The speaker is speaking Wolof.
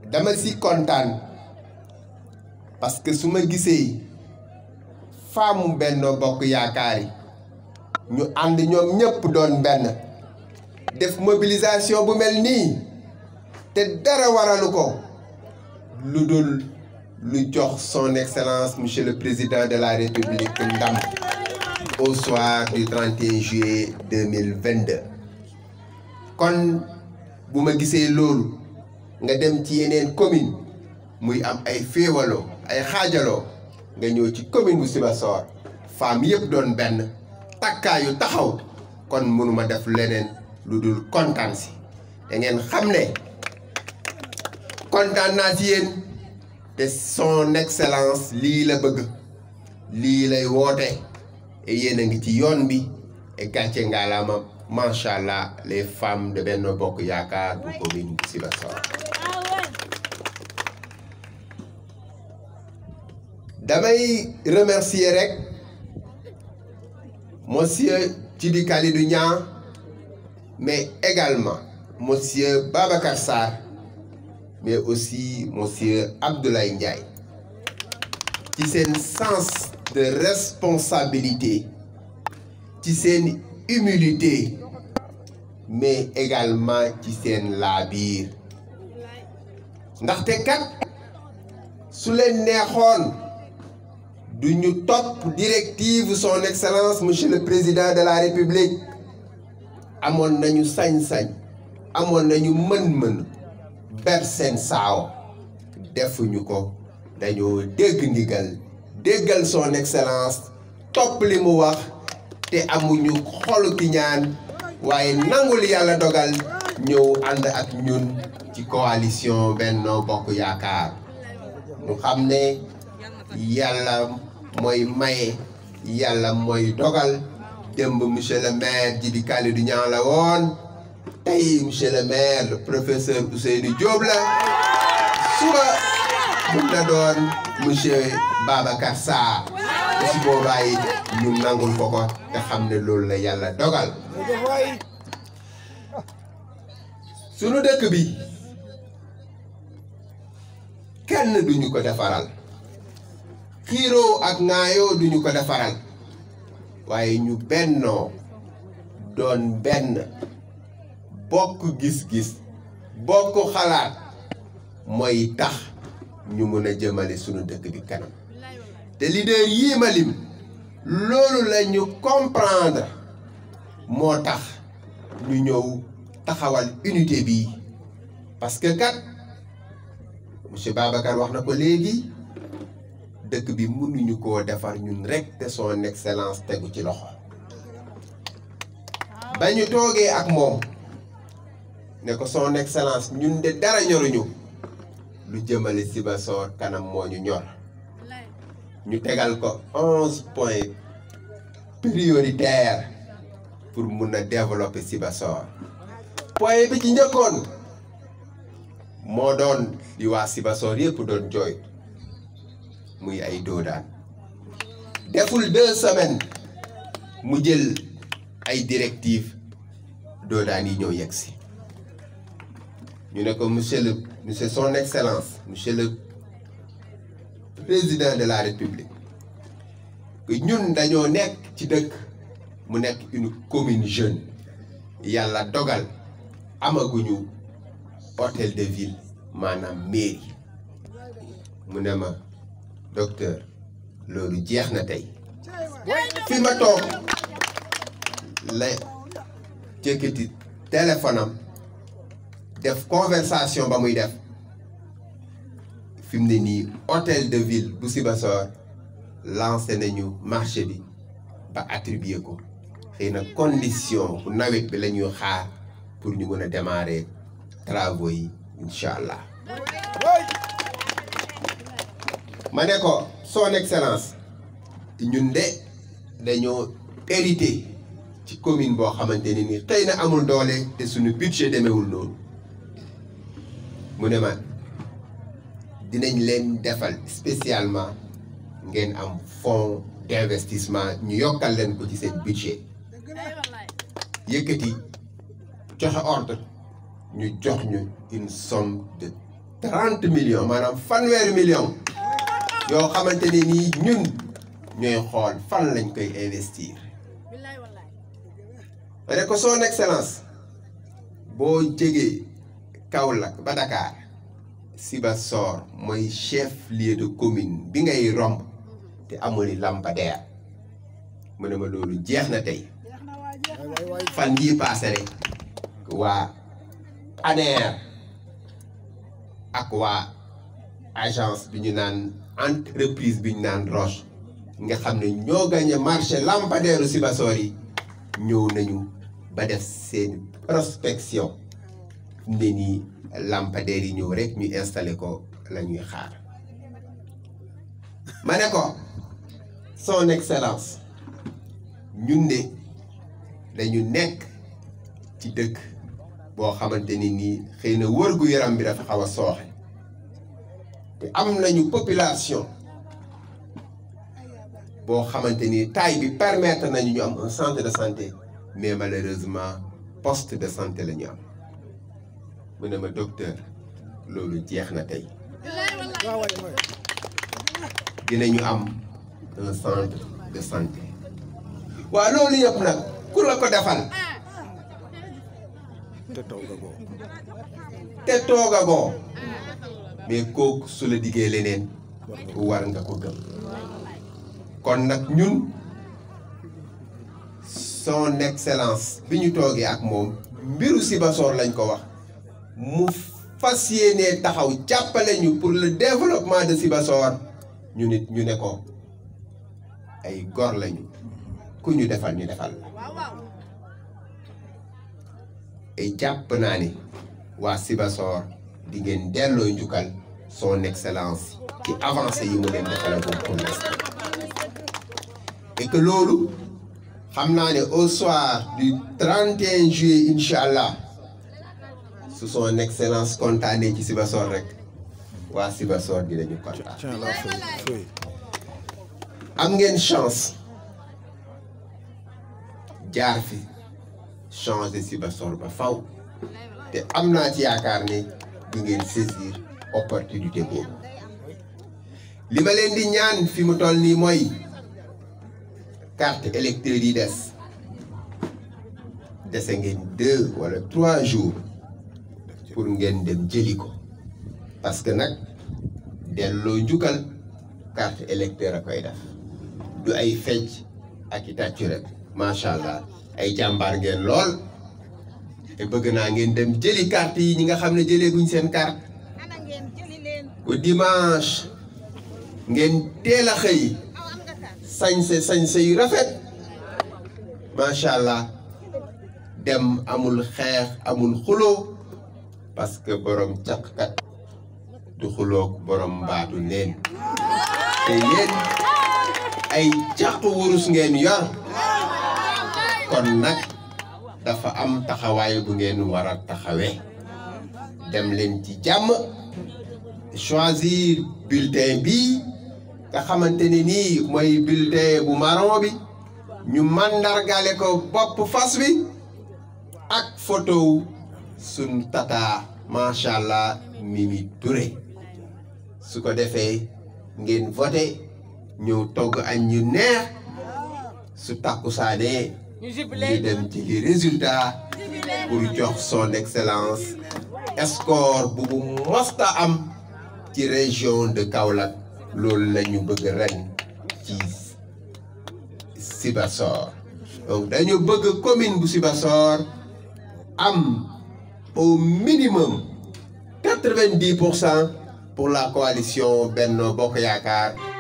dama si kontaan parce que su ma gisee faamu Benno Bokk Yaakaar yi ñu ànd ñoom ñëpp doon benn def mobilisation bu mel nii te dara waralu ko lu dul lu jox son excellence monsieur le président de la république ndam au soir du 31 juillet 2022 kon bu ma gisee loolu nga dem ci yeneen commune muy am ay féewaloo ay xaajaloo nga ñëw ci commune bu Sibassor femme yëpp doon benn takkaayu taxaw kon mënuma def leneen lu dul kontaan si da ngeen xam ne kontaan naa ci yéen te son excellence lii la bëgg lii lay woote et yéen a ngi ci yoon bi et gàcce ngaalaama macha allah les femmes de Benno Bokk Yaakaar bu commune bu Sibassor damay remercier rek monsieur Djibi Khalidou Niang mais également monsieur Babacar Sarr mais aussi monsieur Abdoulaye Ndiaye ci seen sens de responsabilité ci seen humilité mais également ci seen laabiir ndaxte kat su leen neexoon du ñu topp directive son excellence monsieur le président de la république amoon nañu sañ-sañ amoon nañu mën-mën ber seen saaw defuñu ko dañoo dégg ndigal déggal son excellence topp li mu wax te amuñu xolu ki ñaan waaye nangul yàlla dogal ñëw ànd ak ñun ci coalition Benno Bokk Yaakaar ñu xam ne yàlla mooy maye yàlla mooy dogal démb monsieur le maire Djibi Khalidou Niang la woon tey monsieur le maire le professeur Ousseynou Diop la suba mun na doon monsieur Babacar Sarr su boobaa yi ñu nangul ko ko te xam ne loolu la yàlla dogal sunu dëkk bi kenn duñu ko defaral xiiroo ak ŋaayoo duñu ko defaral waaye ñu bennoo doon benn bokk gis-gis bokk xalaat mooy tax ñu mën a jëmale sunu dëkk bi kanam te leader yii ma lim loolu la ñu comprendre moo tax ñu ñëw taxawal unité bi parce que kat monsieur Babacar wax na ko léegi dëkk bi mënuñu koo defar ñun rek te son excellence tegu ci loxo ba ñu toogee ak moom ne ko son excellence ñun de dara ñoruñu lu jëmale Sibassor kanam moo ñu ñor ñu tegal ko onze points prioritaires pour mun a développer Sibassor point bi ci njëkkoon moo doon di waa Sibassor yëpp doon jooy muy ay doodaan deful deux semaines mu jël ay directives doodaan yi ñëw yegg si ñu ne ko monsieur le monsieur son excellence monsieur le président de la république que ñun dañoo nekk ci dëkk mu nekk une commune jeune yàlla dogal amaguñu hôtel de ville maanaam mairie mu ne ma docteur loolu jeex na tey fi ma toog la jëkkati téléphone am def conversation ba muy def fi mu ne nii hôtel de ville bu Sibassor lancé nañu marché bi ba attribué ko xëy na condition bu nawet bi la ñuy xaar pour ñu mën a démarrer travaux yi incha allah. ma ne ko son excellence ñun de dañoo hérité ci commune boo xamante ne ni xëy na amul doole te suñu budget demewul noonu mu ne ma dinañ leen defal spécialement ngeen am fonds d'investissement ñu yokkal leen ko ci seen budget yëkkati joxe ordre ñu jox ñu une somme de trente millions maanaam fanweeri millions yoo xamante ne nii ñun ñooy xool fan lañ koy investir ma ne ko son excellence boo jegee Kaolack ba Dakar Sibassor mooy chef lieu de commune bi ngay romb te amul lampadaire mu ne ma loolu jeex na tey fan yii paase rek waa ANER ak waa agence bi ñu naan entreprise bi ñu naan Roche nga xam ne ñoo gagné marché lampadaire u Sibassor yi ñëw nañu ba def seen prospection ne nii lampadaire yi ñëw rek ñu installé ko la ñuy xaar ma ne ko son excellence ñun de dañu nekk ci dëkk boo xamante ni nii xëy na wërgu yaram bi dafa xaw a sooxe te am nañu population boo xamante ni taille bi permettre nañu ñu am un centre de santé mais malheureusement poste de santé la ñu am mu ne ma docteur loolu jeex na tey dinañu am un centre de santé waaw loolu yëpp nag ku la ko defal te toogagoo te toogagoo mais kooku su la diggee leneen war nga ko gëm kon nag ñun son excellence bi ñu toogee ak moom mbiru Sibassor lañ ko wax mu fas yéenee taxaw jàppale ñu pour le développement de Sibassor ñu nit ñu ne ko ay gor lañu ku ñu defal ñu defal la et jàpp naa ni waa Sibassor di ngeen delloo njukkal son excellence ci avancé yi mu leen defalagum pour l'instant et que loolu xam naa ne au soir du 31 juillet incha allah su son excellence kontaanee ci Sibassor rek waa Sibassor dinañu kontaan. tiens la feuille feuille am ngeen chance jaar fi changer Sibassor ba faw te am naa ci yaakaar ne di ngeen saisir opportunité boobu li ma leen di ñaan fi mu toll nii mooy carte électeur yi des dese ngeen deux wala trois jours pour ngeen dem jëli ko parce que nag delloo njukkal carte électeur a koy def du ay fecc ak i tàccu rek macha allah ay jàmbaar ngeen lool te bëgg naa ngeen dem jëli carte yi ñi nga xam ne jëlee guñ seen carte bu dimanche ngeen teel a xëy sañse sañse yu rafet macha allah dem amul xeex amul xuloo parce que borom caqkat du xuloog borom mbaatu neen te yéen ay caq wurus ngeen yor kon nag dafa am taxawaay bu ngeen war a taxawee dem leen ci jàmm choisir bulletin bi nga xamante ni nii mooy bulletin bu marron bi ñu mandargale ko bopp fas bi ak photo sun tata macha allah Mimi Touré su ko defee ngeen voté ñëw togg añ ñu neex su takkusaanee ñu dem ci li résultat pour jox son excellence score bu bu mosta am ci région de Kaolack loolu la ñu bëgg ren ci Sibassor donc dañu bëgg commune bu Sibassor am au minimum quatre-vingt-dix pour cent pour la coalition Benno Bokk Yaakaar